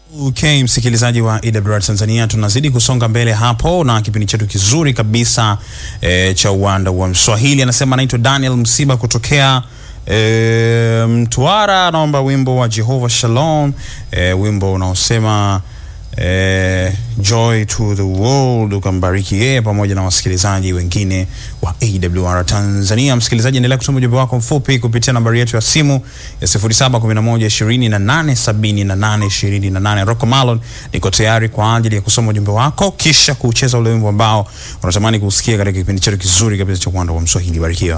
Okay, msikilizaji wa EWR Tanzania, tunazidi kusonga mbele hapo na kipindi chetu kizuri kabisa e, cha uwanda wa Mswahili. Anasema anaitwa Daniel Msiba kutokea e, Mtwara, anaomba wimbo wa Jehovah Shalom, e, wimbo unaosema e, joy to the world, ukambariki yeye pamoja na wasikilizaji wengine wa AWR Tanzania. Msikilizaji, endelea kutuma ujumbe wako mfupi kupitia nambari yetu ya simu ya 0711287828. Rocco Malon niko tayari kwa ajili ya kusoma ujumbe wako kisha kucheza ule wimbo ambao unatamani kusikia katika kipindi chetu kizuri kabisa cha uwanda wa Mswahili. Barikiwa.